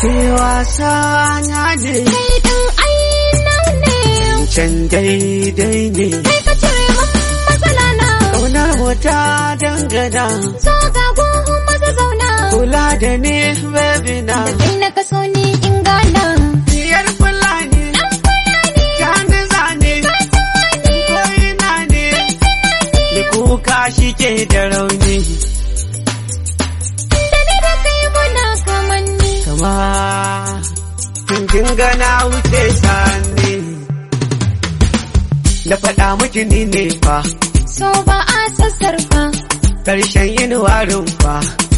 ke wasa na ne kai ɗin aina ne can daidai ne kai ka cire min matsala na ƙaunar wata dangana so ga gohun maza zauna kula da ni baby na da kai na kaso ni in gana biyar fulani gani zane koyina ne da kuka shi ke da rauni da ni da kai muna kamanni kama kin gana wuce sani da faɗa miki ni ne fa so ba a sassarfa ƙarshen yin warin fa